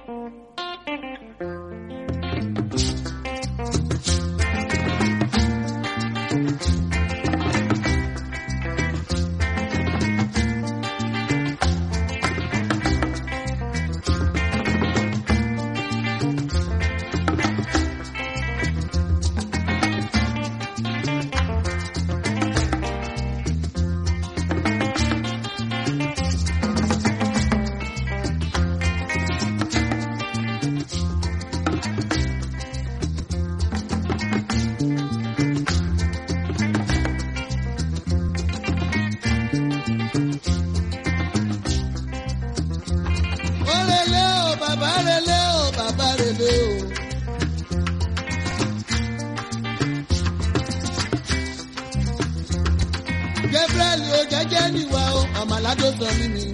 ó relé o bàbá relé o bàbá relé o. Gabriel o jẹ́jẹ́ níwá o àmàládó sọ mí ni.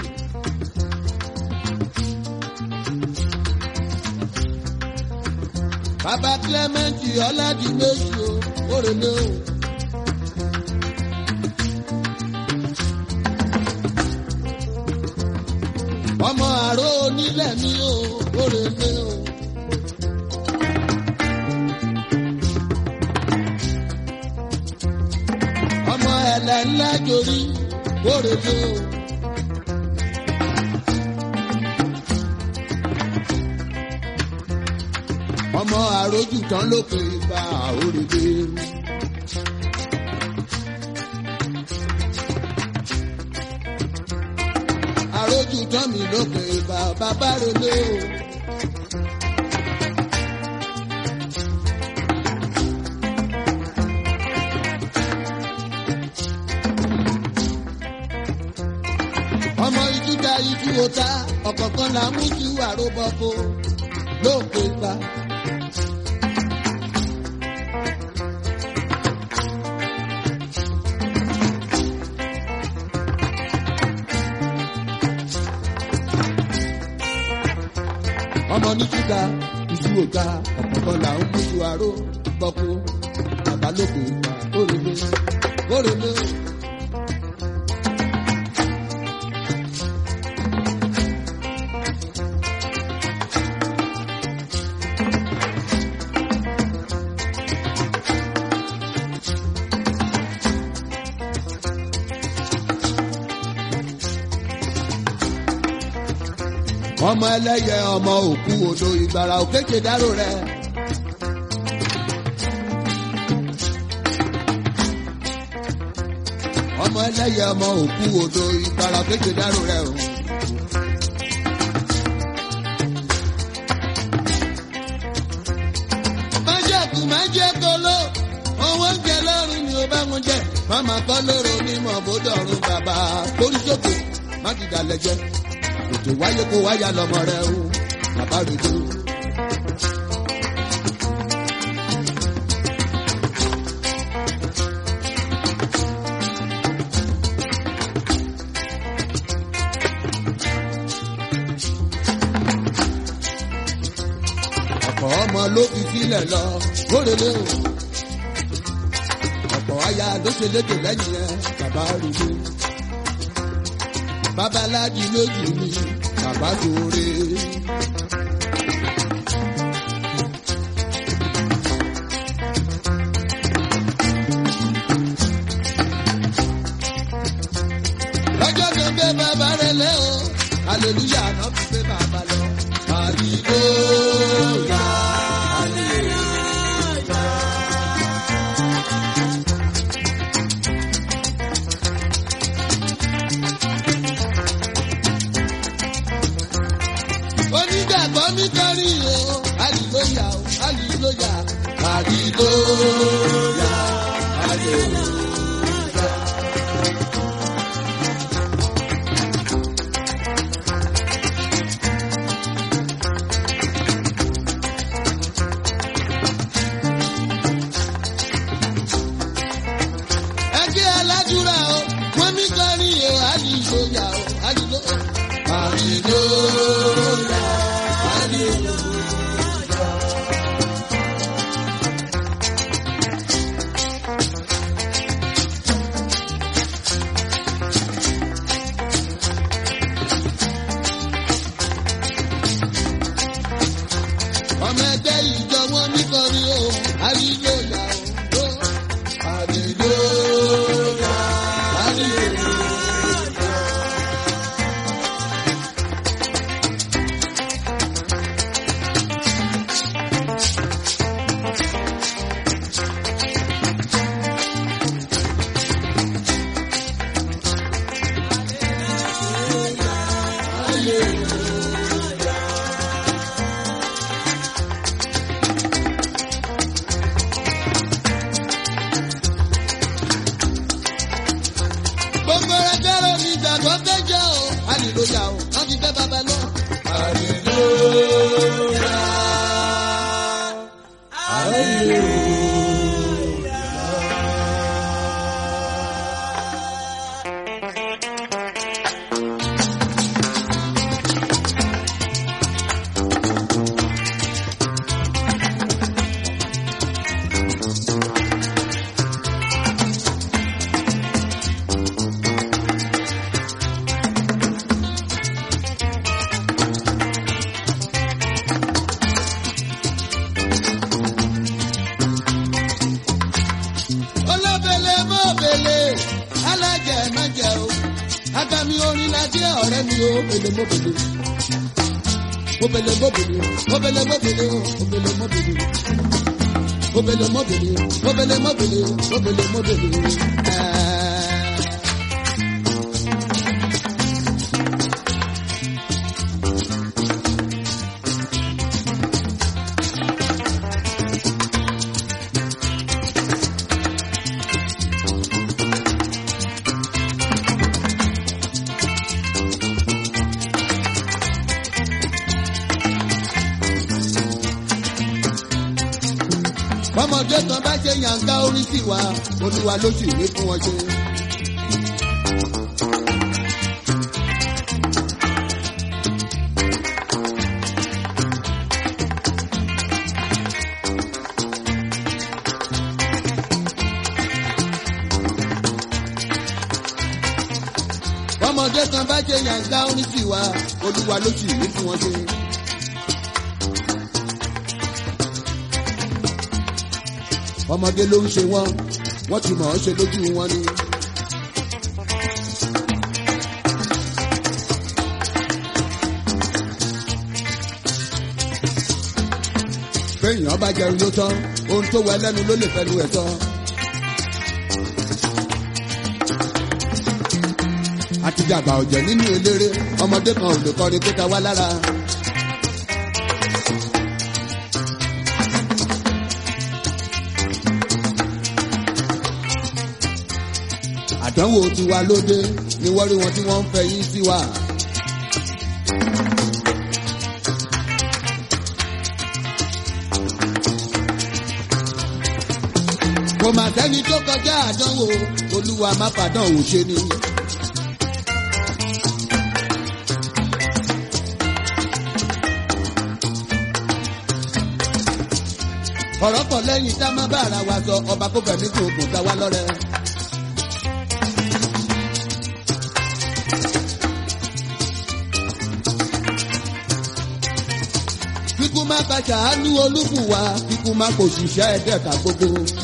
Bàbá Clement Ọládìméjì o ó relé o. ọmọ àrò onílẹ̀ mi ò kórèlé o. ọmọ ẹ̀lẹ̀ ńlá jorí kórèlé o. ọmọ àròjù tán ló pè bá òrèlé. àròjù tán mi ló pè bá bàbá relé o. ọmọ ìjúdá ijú ota ọ̀kọ̀ọ̀kan là mú ju àròbọ̀kọ ló pè bá. ọmọ ní ṣúgà iṣu òga ọ̀pọ̀pọ̀ là ń mú aró gbọ́kú bàbá lókè ìgbà kórèlé kórèlé. ọmọ ẹlẹ́yẹ ọmọ òkú odò ìgbàrà òkèké dárò rẹ. ọmọ ẹlẹ́yẹ ọmọ òkú odò ìgbàrà òkèké dárò rẹ o. májèkú májèkóló owó ń jẹ lọ́rùn ni ó bá wọn jẹ màmá kọ́ lóró onímọ̀ bódọ̀rùn bàbá kórìsókè má dìdà lẹ́jẹ́ òjò wáyé kó wáyà lọmọ rẹ o bàbá rẹ dé o. ọ̀pọ̀ ọmọ ló fi sílẹ̀ lọ kórèlé o. ọ̀pọ̀ aya ló ṣe lédè lẹ́yìn ẹ bàbá rẹ dé babaláji lójú mi bàbá lóore. lọ́jọ́ tó gbé bàbá rẹ̀ lẹ́ o aleluya náà fi gbé bàbá lọ. Hallelujah, hallelujah. onígbàgbọ́ mi kọrin o àlìlóyà o àlìlóyà àlìlóyà àlìlóyà. ẹgbẹ́ aládùúrà o wọ́n mi kọrin o àlìlóyà o àlìlóyà. Hallelujah, hallelujah. mi o obele mobele obele mobele obele mobele obele mobele obele mobele obele mobele obele mobele. Eh. bọ́mọdé kan bá ṣe yànká orí sí wa olúwa ló sì ní fún wọn ṣe. bọ́mọdé kan bá ṣe yànká orí sí wa olúwa ló sì ní fún wọn ṣe. ọmọdé ló ń ṣe wọn wọn ti mọ̀ ọ́ ṣe lójú wọn ni. béèyàn bá jẹun ló tán ohun tó wẹ lẹ́nu ló lè fẹnu ẹ̀ tán. àtijàgbà ọ̀jẹ̀ nínú eléré ọmọdé kan ò lè kọrin kó ta wá lára. àdánwò tiwa lóde ni wọ́n rí wọn tí wọ́n ń fẹ́ yín sí wa. kò mà sẹ́ni tó kọjá àdánwò olúwa má fàdánwò ṣe ni. ọ̀rọ̀ pọ̀ lẹ́yìn tá a má bá ara wa sọ ọba kó fẹ̀mí kò kò dá wa lọ́rẹ́. kíkú má ka ṣàánú olúbùwà kíkú má kò ṣiṣẹ́ ẹ̀dẹ́ka gbogbo.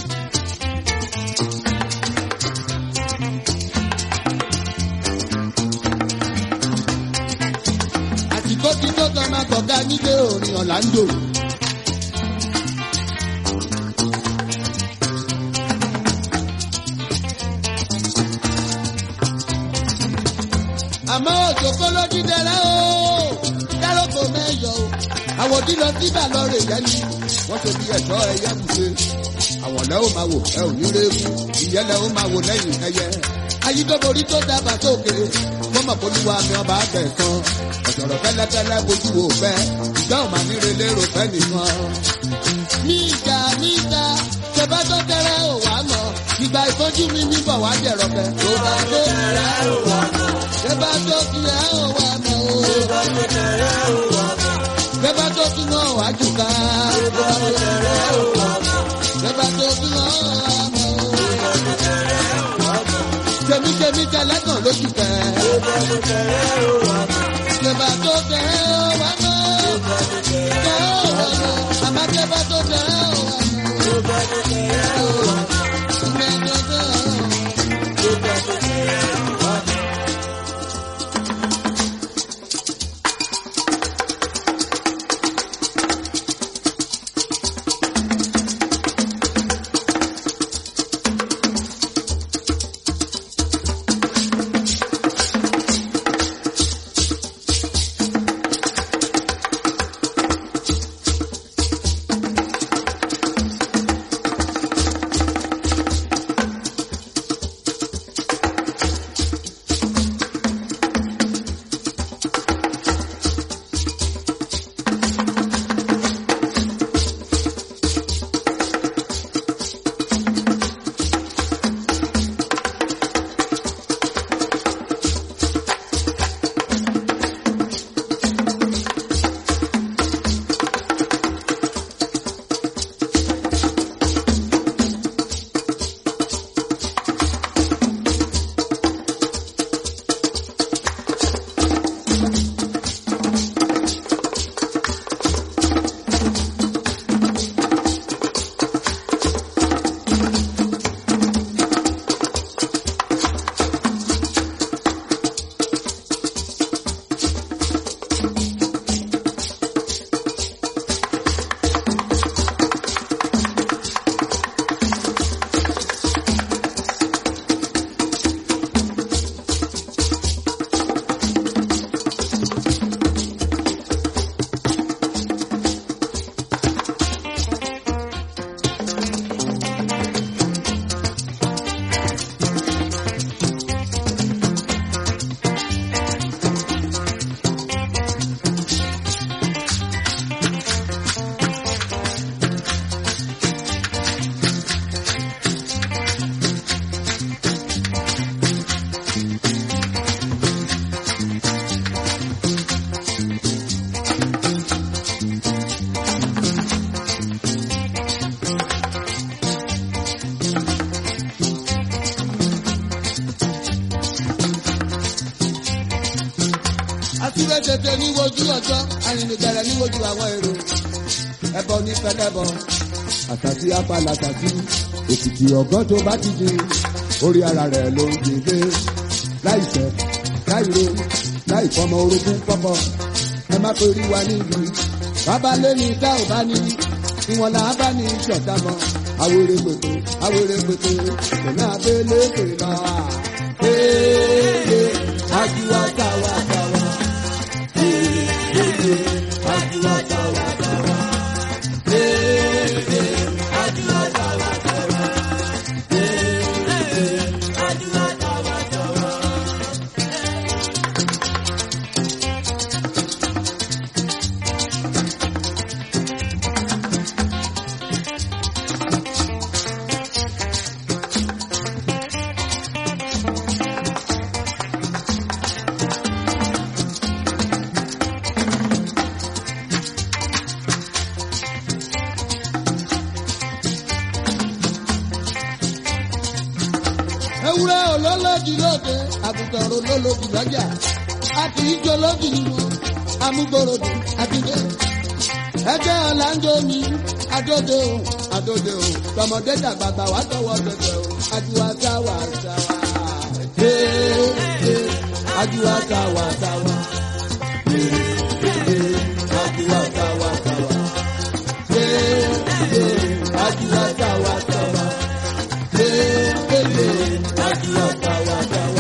àsìkò tí tó kan máa kọ̀ọ̀gá nílé orin ọ̀làǹdò. àmọ́ òjòkó ló dídẹ̀rẹ́ o dáròkò mẹ́yọ̀ o àwọn tí lọ síbà lọ rè yẹn ni wọ́n ṣe bí ẹ̀ṣọ́ ẹyẹ bùṣe àwọn lẹ́ ó máa wò ẹ ò ní réwu ìyẹn lẹ́ ó máa wò lẹ́yìn ẹyẹ ayídọ́borí tó dábàá sókè fọmọ polúwa mi ọba àgbẹ̀sán ọ̀sọ̀rọ̀ fẹ́lẹ́fẹ́lẹ́ bójú wo fẹ́ ìgbà ò máa níre lérò fẹ́ nìkan. ní ìjà ní ìjà ṣẹba tó tẹrẹ ò wá mọ ìgbà ìfọ́jú mi ní bọ̀ wá jẹ̀rọ̀ fẹ́. tó bá tó tẹrẹ ò wá mọ ṣẹba tó tẹrẹ ò wá mọ o. tó bá tó tẹrẹ ò wá mọ ṣẹba tó tún náà wá jù ká. tó bá tó tẹrẹ ò wá mọ ṣẹba tó tún náà wá mọ o. tó bá tó tẹrẹ ò wá mọ tèmítèmí tẹlẹ́gàn lójú tẹ. tó bá tó tẹrẹ ò wá mọ ṣẹba tó tẹrẹ ò wá mọ. tó bá tó tẹrẹ ò wá mọ àmọ́ ṣẹba tó tẹrẹ ò wá mọ. tó bá tó tẹrẹ ò wá mọ. ọjọ́ arìnrìnbẹ̀rẹ̀ ní ojú àwọn èrò ẹbọ ní pẹlẹbọ àtàtì apàlà tàbí òkìtì ọgọ́ tó bá ti di orí ara rẹ̀ ló ń gbèdé láìsẹ̀ láìro láìfọmọ orogún pọ́pọ́ ẹ má torí wa níbi bàbá lẹ́ni tá ò bá ní ìwọ̀n là á bá ní ìṣọ̀tà mọ́ awere pèpè awere pèpè pẹ̀lú abẹ́lé pèlà ee ajuwa tawa tawa ee ajuwa tawa tawa ee ajuwa tawa tawa ee ajuwa tawa tawa. ewúrẹ́ olólòdì lóde àgùntàn olólòdì lọ́jà a kì í jó lódì nínú amúgbòròdì àtijọ́ ẹgbẹ́ ọ̀làǹdó mi adóde o adóde o tọmọdé dàgbàgbà wà tọwọ́ dọdẹ o ajuwa táwa táwa ee ee ajuwa táwa táwa ee ee ajuwa táwa táwa ee ee ajuwa táwa táwa ee ee ajuwa táwa táwa.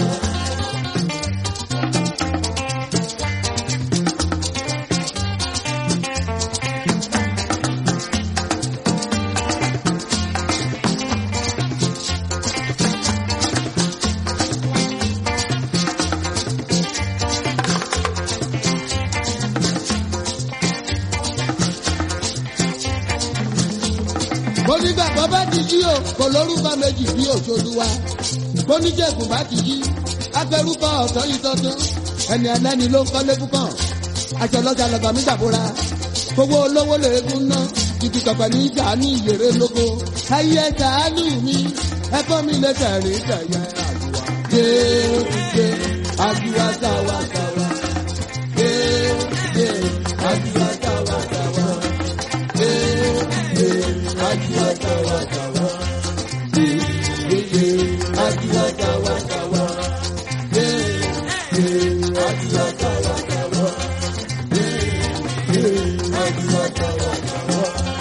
onígbàgbọ́ bá ti jí o kò lórúkọ méjì bí òṣòlùwà oníjẹ̀gùn bá ti jí agbẹrúkọ ọ̀tọ̀ yìí tọ́tún ẹni ẹlẹ́ni ló ń kọ́lé púpọ̀ aṣọ lọ́jà lọ́gbà mi gbàbúra gbogbo olówó lèégún ná títí kọ̀pẹ̀ ní ìjà ní ìyèrè lóko ayé sàánù mi ẹ̀kọ́ mi lè tẹ̀rí tẹ̀yẹ àdúrà déédé àdúrà sáwà sáwà déédé àdúrà sáwà sáwà déédé àdúrà sáwà sáwà déédé àdúrà sáwà sáwà déédé àdúrà sáwà sáwà déédé àdúrà sáwà sáwà.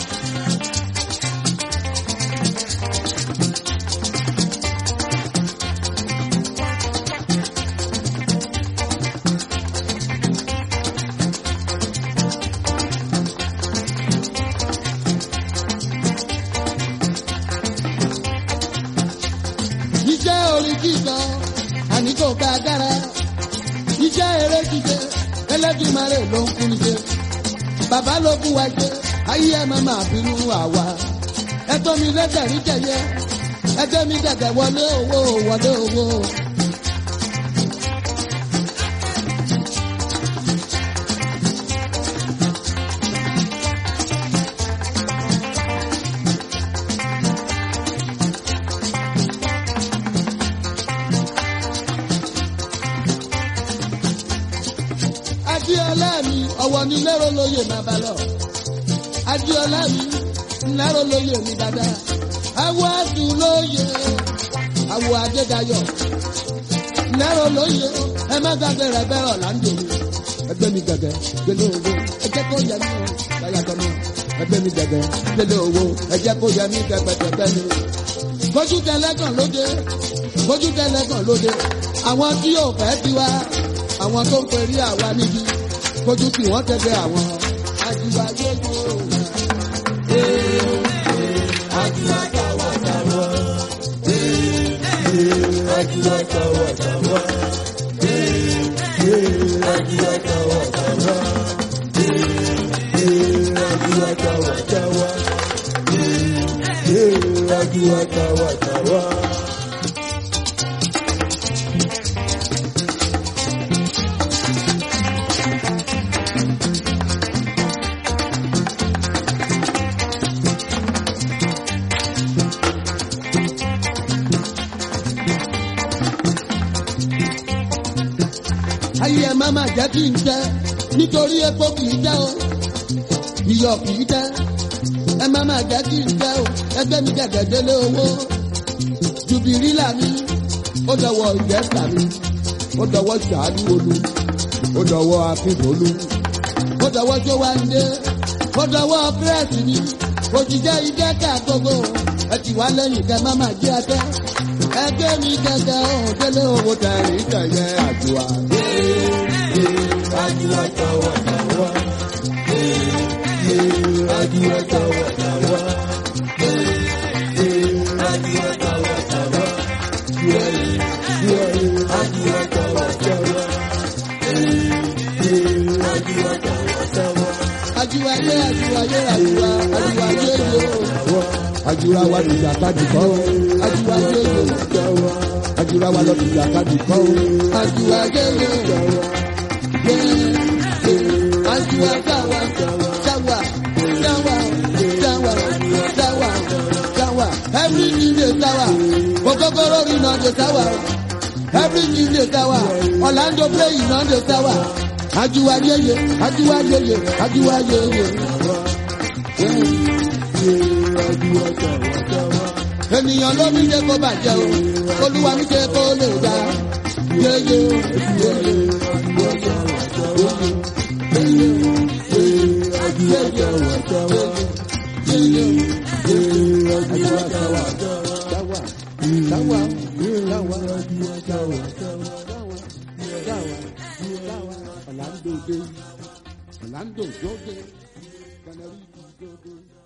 iṣẹ́ orin kíkọ àní kò ká dára iṣẹ́ eré kíkẹ ẹlẹ́dùnmarè ló ń kún ṣe bàbá ló fún wa jẹ ayé ẹ máa máa bínú àwa ẹtọ́ mi lẹ́tẹ̀rí jẹyẹ ẹgbẹ́ mi dẹ̀dẹ̀ wọlé owó wọlé owó. adiola mi ọwọ ní lérò lóye máa bá lọ adiola mi lérò lóye mi dáadáa awọ adùn lóye awọ adédayọ lérò lóye ẹ má gbàgbé rẹ bẹ́ẹ̀ ọ̀làǹdò mi ẹgbẹ́ mi gẹ̀gẹ́ gbélé owó ẹjẹ́ kó yẹ mí o báyàtọ̀ mi ẹgbẹ́ mi gẹ̀gẹ́ gbélé owó ẹjẹ́ kó yẹ mí gẹ̀gbẹ̀gẹ̀gbẹ́ mi. bójú tẹlẹ́gàn lóde bójú tẹlẹ́gàn lóde àwọn tí yóò fẹ́ tiwa àwọn tó ń perí àwa níbi kojú tí wọ́n tẹ́gbẹ́ àwọn ajíwá gbogbo ajíwá táwa táwa ajíwá táwa táwa ajíwá táwa táwa ajíwá táwa táwa ajíwá táwa táwa. ayé ẹ má má jẹ́ kí n tẹ́ nítorí epo kì í tẹ́ o iyọ̀ kì í tẹ́ ẹ má má jẹ́ kí n tẹ́ o ẹgbẹ́ mi gẹ̀gẹ́ délé owó jùbìrìlà mi ó dọwọ́ ìjẹ́sà mi ó dọwọ́ ṣàánú olú ó dọwọ́ akínfolú ó dọwọ́ jówáńdé ó dọwọ́ pírẹ́sì mi òjìjẹ́ ìjẹ́ká gbogbo ẹ ti wá lẹ́yìn kẹ má má jẹ́ ẹtẹ́ ẹgbẹ́ mi gẹ́gẹ́ ọ̀hún délé owó tẹ̀rín tẹ̀yẹ àjùwà. àjùwà tọwọ́ tọwọ́ àjùwà tọwọ́ tọwọ́ àjùwà tọwọ́ tọwọ́ àjùwà tọwọ́ tọwọ́ àjùwà tọwọ́ tọwọ́. àjùwà yé àjùwà yé àjùwà àjùwà yé yó. àjùwà wa nìjà kájú kọ́ o àjùwà yé yó. àjùwà wa lọ nìjà kájú kọ́ o àjùwà yé yó. àjùwà sáwà sáwà sáwà sáwà sáwà sáwà everything dey sáwà okokoro rí náà dey sáwà everything dey sáwà orlando play náà dey sáwà àjùwà yéye àjùwà yéye àjùwà yéye. ènìyàn ló ní jẹ́ kó bàjẹ́ o olúwa ní jẹ́ kó lè dá yéye yéye Orlando Joge, Canary Joge.